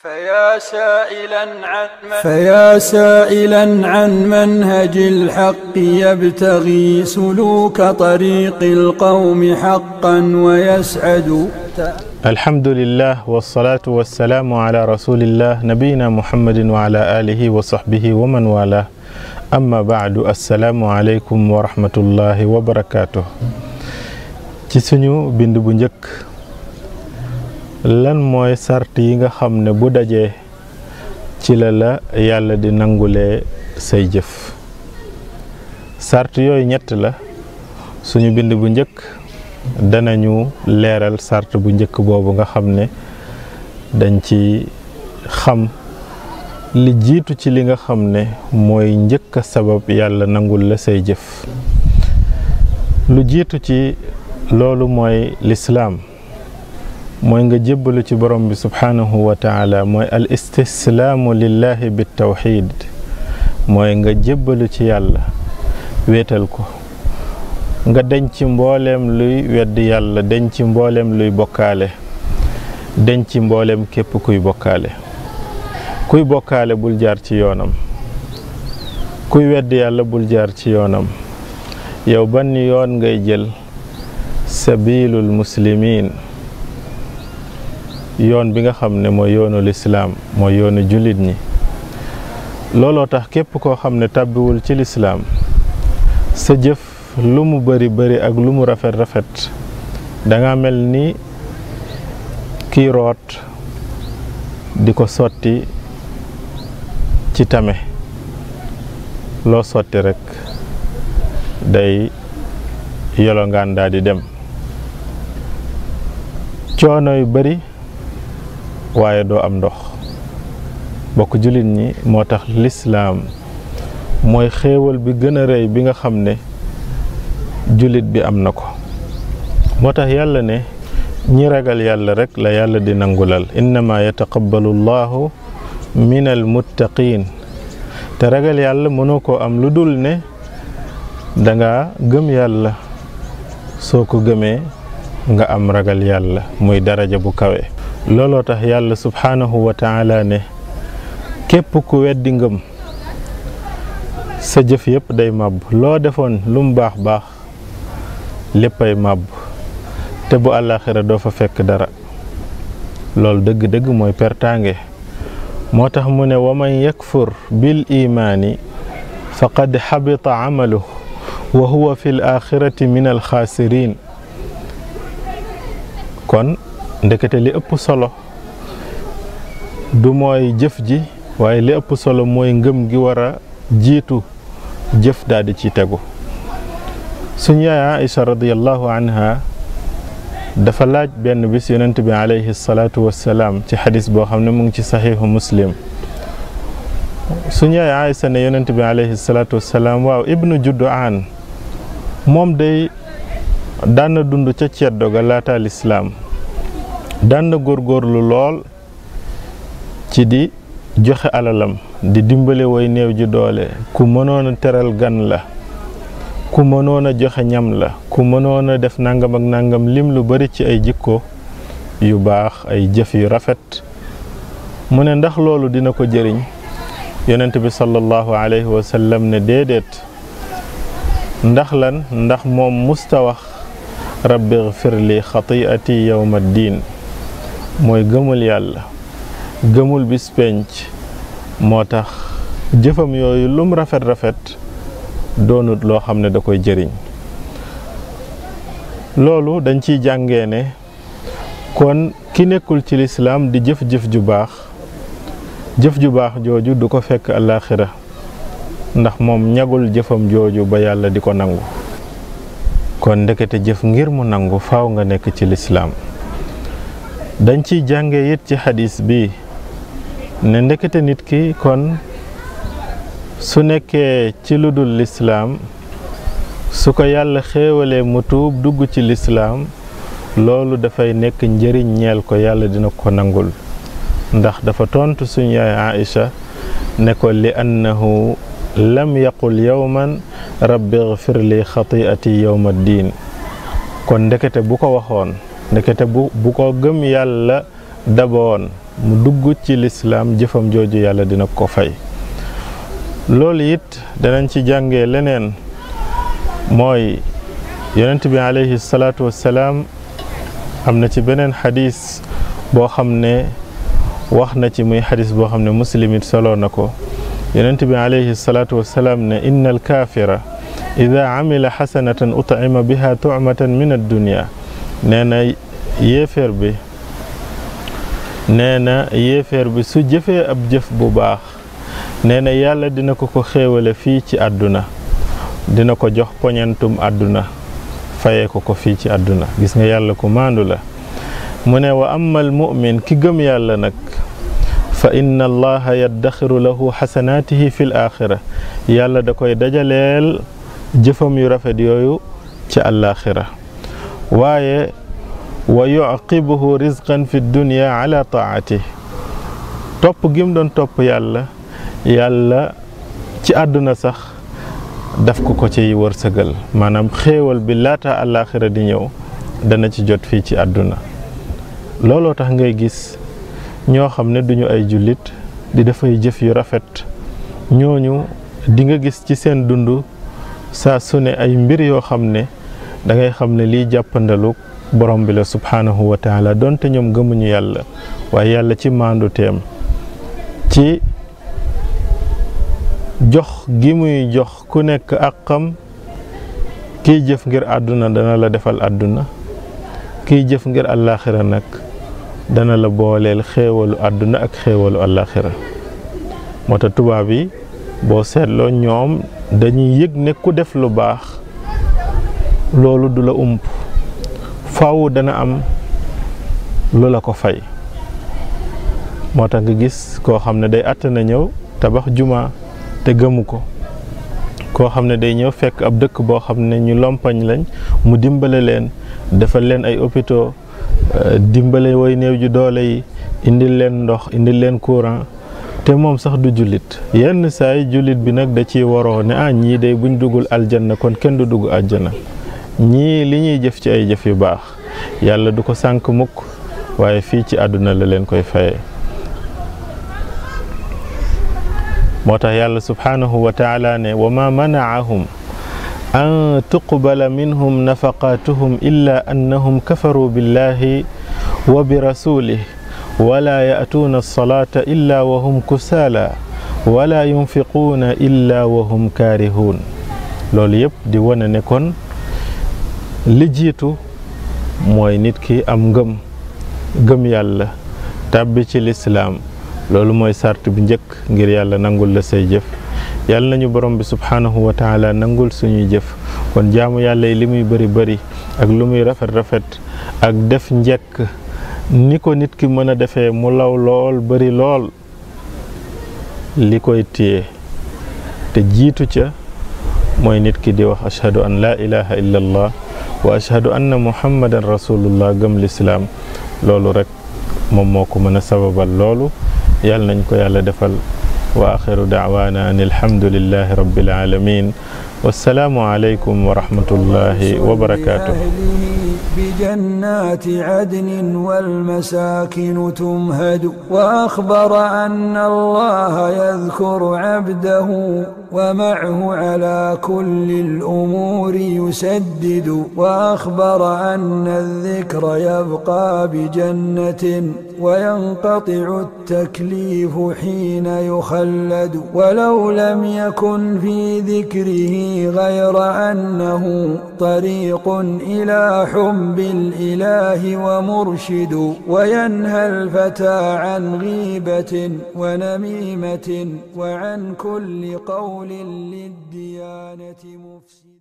فيا سائلا عن من فيا سائلا عن منهج الحق يبتغي سلوك طريق القوم حقا ويسعد الحمد لله والصلاة والسلام على رسول الله نبينا محمد وعلى آله وصحبه ومن والاه أما بعد السلام عليكم ورحمة الله وبركاته ci suñu bind bu njëkk lan mooy sart yi nga xam ne bu dajee ci la la yàlla di nangulee say jëf sart yooyu ñett la suñu bind bu njëkk danañu leeral sart bu njëkk boobu nga xam ne dañ ci xam li jiitu ci li nga xam ne mooy njëkk a sabab yàlla nangul la say jëf lu jiitu ci loolu mooy lislaam mooy nga jébbalu ci borom bi subhaanahu wa taala mooy al istislaamu lillahi bi tawxid mooy nga jébbalu ci yàlla wéetal ko nga denc mbooleem luy weddi yàlla denc mbooleem luy bokkaale denc mbooleem képp kuy bokkaale kuy bokkaale bul jaar ci yoonam kuy weddi yàlla bul jaar ci yoonam yow ban yoon ngay jël sabilul muslimin yoon bi nga xam ne mooy yoonu lislaam mooy yoonu jullit ñi looloo tax képp koo xam ne tàbbiwul ci lislaam sa jëf lu mu bari bari ak lu mu rafet rafet danga mel ni kii root di ko sotti ci tame loo sotti rekk day yolongaan daa di dem coono yu bari waaye doo am ndox bokk jullit ñi moo tax lislaam mooy xéewal bi gën a rëy bi nga xam ne jullit bi am na ko moo tax yàlla ne ñi ragal yàlla rekk la yàlla di nangulal innama yataqabbalu llahu min al muttaqin te ragal yàlla mënoo koo am lu dul ne danga gëm yàlla soo ko gëmee nga am ragal yàlla muy daraja bu kawe looloo tax yàlla subhaanahu wa taala ne képp ku weddi ngëm sa jëf yépp day màbb loo defoon lu mu baax baax léppay màbb te bu àllaaxira doo fa fekk dara loolu dëgg-dëgg mooy pertaange moo tax mu ne wa man yakfur bil imaani faqad xabita amaluhu wa huwa fi l axirati min alxaasirin kon ndekete li ëpp solo du mooy jëf ji waaye li ëpp solo mooy ngëm gi war a jiitu jëf daal di ci tegu suñ yaay Aïcha radiallahu anha dafa laaj benn bis yonent bi alayhi salaatu wassalaam ci xadis boo xam ne mu ngi ci saxiixu muslim suñ yaay Aïcha ne yonent bi alayhi salaatu wassalaam waaw ibnu juddu aan moom day daan na dund ca ceddo ga laata lislaam daan na góorgóorlu lool ci di joxe alalam di dimbale way néew ji doole ku mënoon a teral gan la ku mënoon a joxe ñam la ku mënoon a def nangam ak nangam lim lu bari ci ay jikko yu baax ay jëf yu rafet mu ne ndax loolu dina ko jëriñ yonent bi sallallahu alayhi wa sallam ne déedéet ndax lan ndax moom musta wax rabbi gfir li xatiati yowma diin mooy gëmul yàlla gëmul bis penc moo tax jëfam yooyu lum rafet rafet doonut loo xam ne da koy jëriñ loolu dañ ciy jàngee ne kon ki nekkul ci lislaam di jëf-jëf ju baax jëf ju baax jooju du ko fekk àllaaxira ndax moom ñagul jëfam jooju ba yàlla di ko nangu kon ndekete jëf ngir mu nangu faaw nga nekk ci lislaam dañ ciy jànge it ci xadis bi ne ndekete nit ki kon su nekkee ci lu dul lislaam su ko yàlla xéewalee mu tuub dugg ci lislaam loolu dafay nekk njëriñ ñeel ko yàlla dina ko nangul ndax dafa tontu suñu yaay Aïcha ne ko li annahu lam yaqul yowman rabbi gfir li xatiati yowma diin kon ndekete bu ko waxoon ndekete bu bu ko gëm yàlla daboon mu dugg ci lislaam jëfam jooju yàlla dina ko fay loolu it danañ ci jàngee leneen mooy yonent bi alayhi salaatu wassalaam am na ci beneen xadis boo xam ne wax na ci muy xadis boo xam ne muslim it soloo na ko yonent bi alayhi salaatu wassalaam ne inna alkaafira ida amila xasanatan utima biha tucmatan min addunia nee na yéeféer bi nee na yéeféer bi su jëfee ab jëf bu baax nee na yàlla dina ko ko xéewale fii ci àdduna dina ko jox poñentum àdduna fayee ko ko fii ci àdduna gis nga yàlla ku maandu la mu ne wa amal mu'min ki gëm yàlla nag fa inna allaha yaddaxiru lahu xasanaatihi fi l axira yàlla da koy dajaleel jëfam yu rafet yooyu ci àllaaxira waaye wa yuqibuhu rizqan fi dunya ala taati topp gim doon topp yàlla yàlla ci àdduna sax daf ko ko ciy wërsëgal maanaam xéewal bi laata àllaaxira di ñëw dana ci jot fii ci àdduna looloo tax ngay gis ñoo xam ne duñu ay jullit di dafay jëf yu rafet ñooñu di nga gis ci seen dund saa su ne ay mbir yoo xam ne da ngay xam ne lii jàppandalu borom bi la subhaanahu wa taala donte ñoom gëmuñu yàlla waaye yàlla ci maandu teem ci jox gi muy jox ku nekk àqam kiy jëf ngir àdduna dana la defal àdduna kiy jëf ngir àllaaxira nag dana la booleel xéewalu àdduna ak xéewalu àllaaxira moo tax tubaab yi boo seetloo ñoom dañuy yëg ne ku def lu baax loolu du la ump faaw dana am lu la ko fay moo tax nga gis koo xam ne day àtt na ñëw tabax juma te gëmu ko koo xam ne day ñëw fekk ab dëkk boo xam ne ñu lompañ lañ mu dimbale leen defal leen ay hôpitaux dimbale way néew ju doole yi indil leen ndox indil leen courant te moom sax du jullit yenn saay jullit bi nag da ciy waroo ne ah ñii day buñ duggul aljanna kon kenn du dugg aljanna ñii li ñuy jëf ci ay jëf yu baax yàlla du ko sànk mukk waaye fii ci àdduna la leen koy fayee moo tax yàlla subhaanahu wa taala ne wa ma manaahum an tuqbala minhum nafaqatuhum illa annahum kafaru billahi wa bi rasulih wala ya'tuuna alsalata illa wa hum kusaala wala yunfiquuna illa wa hum kaarihuun loolu yëpp di wane ne kon li jiitu mooy nit ki am ngëm gëm yàlla tàbbi ci lislaam loolu mooy sart bi njëkk ngir yàlla nangul la say jëf yàlla nañu borom bi subhaanahu wa taala nangul suñuy jëf kon jaamu yàlla yi li muy bëri bëri ak lu muy rafet rafet ak def njëkk ni ko nit ki mën a defee mu law lool bëri lool li koy téye te jiitu ca mooy nit ki di wax ashhadu an laa ilaha illa allah wa ashhadu anna muhammadan rasulullah gëm lislaam loolu rek moom moo ko mën a sababal loolu yàlla nañ ko yàlla defal wa axiru daawaana an alhamdulillahi rabbil alamin wassalaamu aleykum wa rahmatullahi wa barakatuh بجنات عدن والمساكن تمهد وأخبر أن الله يذكر عبده ومعه على كل الأمور يسدد وأخبر أن الذكر يبقى بجنة وينقطع التكليف حين يخلد ولو لم يكن في ذكره غير أنه طريق إلى حب الإله ومرشد وينهى الفتى عن غيبة ونميمة وعن كل قول للديانة مفسد